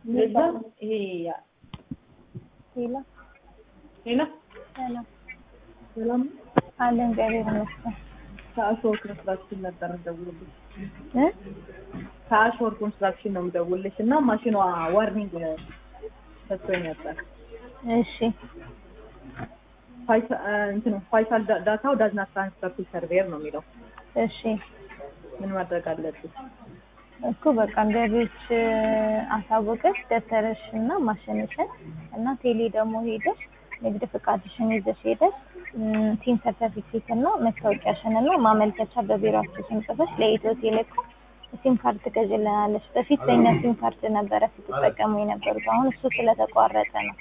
ለዛ ይሄ ሌላ ሌላ ሰላም ሰላም አለን እግዚአብሔር ይመስገን ከአሾር ኮንስትራክሽን ነበር ደውልልሽ እ ከአሾር ኮንስትራክሽን ነው የምደውልልሽ እና ማሽኗ ዋርኒንግ ሰጥቶኝ ነበር እሺ ፋይሳ- እ እንትን ፋይሳል ዳ- ዳታው ዳዝና ትራንስፈር ቱ ሰርቬር ነው የሚለው እሺ ምን ማድረግ አለብኝ እኮ በቃ ገቢዎች አሳወቀሽ ደብተርሽ እና ማሸነሽን እና ቴሌ ደግሞ ሄደሽ ንግድ ፍቃድሽን ይዘሽ ሄደሽ ም፣ ቲን ሰርተፊኬት እና መታወቂያሽን እና ማመልከቻ በቢሮአችሁ ስም ጽፈሽ ለኢትዮ ቴሌኮም ሲም ካርድ ትገዥልናለሽ። በፊት በእኛ ሲም ካርድ ነበረ ስትጠቀሙ የነበሩት። አሁን እሱ ስለተቋረጠ ነው።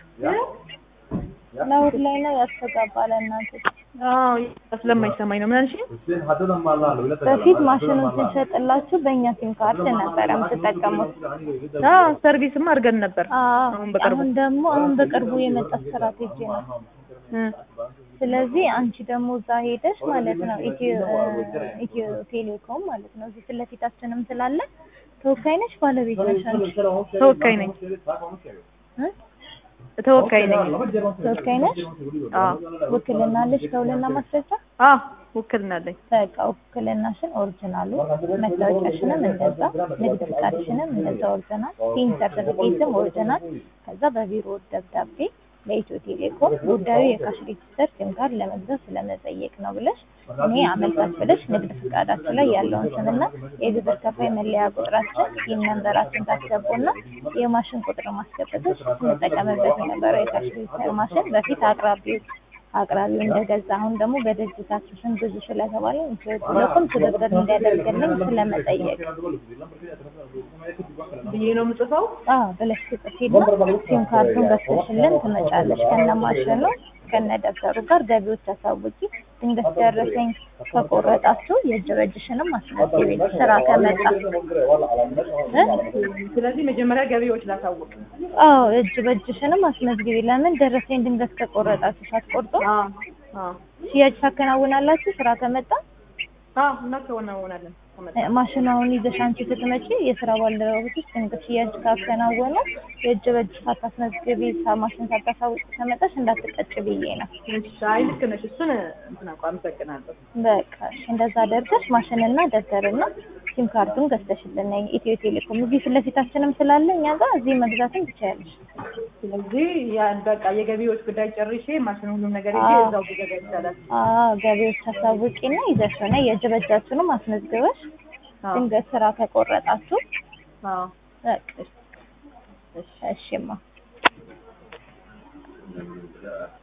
ለውድ ላይ ነው ያስተጋባል እናንተ አዎ ስለማይሰማኝ ነው ምን አልሽኝ በፊት ማሽኑን ስንሸጥላችሁ በእኛ ሲም ካርድ ነበረ የምትጠቀሙት። አዎ ሰርቪስም አድርገን ነበር አዎ አሁን በቅርቡ አሁን ደግሞ አሁን በቅርቡ የመጣ ስትራቴጂ ነው። እ ስለዚህ አንቺ ደግሞ እዛ ሄደሽ ማለት ነው ኢትዮ ኢትዮ ቴሌኮም ማለት ነው እዚህ ፊት ለፊታችንም ስላለ ተወካይ ነሽ ባለቤት ነሽ አንቺ ተወካይ ነኝ እ? ተወካይ ነኝ ተወካይ ነሽ አዎ ውክልና አለሽ ከውልና ማስረጃ አዎ ውክልና አለኝ በቃ ውክልናሽን ኦሪጂናሉ መታወቂያሽንም እንደዛ ንግድ ፍቃድሽንም እንደዛ ኦሪጂናል ሲም ሰርተፊኬትም ኦሪጂናል ከዛ በቢሮ ደብዳቤ ለኢትዮ ቴሌኮም ጉዳዩ የካሽ ሬጅስተር ሲም ካርድ ለመግዛት ስለመጠየቅ ነው ብለሽ እኔ አመልካች ብለሽ ንግድ ፍቃዳችን ላይ ያለውን ስምና የግብር ከፋይ መለያ ቁጥራችን ይህን ነንበራችን ታስገቡና የማሽን ቁጥር ማስገበቶች ስንጠቀምበት የነበረው የካሽ ሬጅስተር ማሽን በፊት አቅራቢዎች አቅራቢው እንደገዛ አሁን ደግሞ በድርጅታችሁ ስም ብዙ ስለተባለ ኢትዮ ቴሌኮም ትብብር እንዲያደርግልኝ ስለመጠየቅ ብዬ ነው የምጽፈው አዎ ብለሽ ትጽፊና ሲም ካርዱን በስልሽልን ትመጫለሽ ከነ ማሽኑ ከነ ደብተሩ ጋር ገቢዎች አሳውቂ። ድንገት ደረሰኝ ከቆረጣችሁ የእጅ በእጅሽንም አስመዝግቢ ስራ ከመጣ እ? ስለዚህ መጀመሪያ ገቢዎች ላሳውቅ አዎ እጅ በእጅሽንም አስመዝግቢ። ለምን ደረሰኝ ድንገት ከቆረጣችሁ ሳትቆርጡ አዎ አዎ ሽያጭ ታከናውናላችሁ ስራ ከመጣ አዎ እናከናውናለን ከመጣ እ፣ ማሽናውን ይዘሽ አንቺ ስትመጪ የስራ ባልደረቦችሽ ድንገት ሽያጭ ካከናወነ የእጅ በእጅ ሳታስመዝግቢ ሳ- ማሽን ሳታሳውቂ ከመጣሽ እንዳትቀጭ ብዬ ነው። እሺ አይ ልክ ነሽ እሱን እንትን አውቃ አመሰግናለሁ በቃ እሺ፣ እንደዛ አደርገሽ ማሽንና ደብተርና ሲም ካርዱን ገዝተሽልን ነይ። ኢትዮ ቴሌኮም እዚህ ፊት ለፊታችንም ስላለ እኛ ጋር እዚህ መግዛትም ትችያለሽ። ስለዚህ ያን በቃ የገቢዎች ጉዳይ ጨርሼ ማሽን ሁሉም ነገር ይዤ አዎ። እዛው ብገዛ ይቻላል አዎ ገቢዎች ታሳውቂና ይዘሽ ሆነ የእጅ በእጃችሁንም አስመዝግበሽ አዎ ድንገት ስራ ከቆረጣችሁ አዎ በቃ እሺማ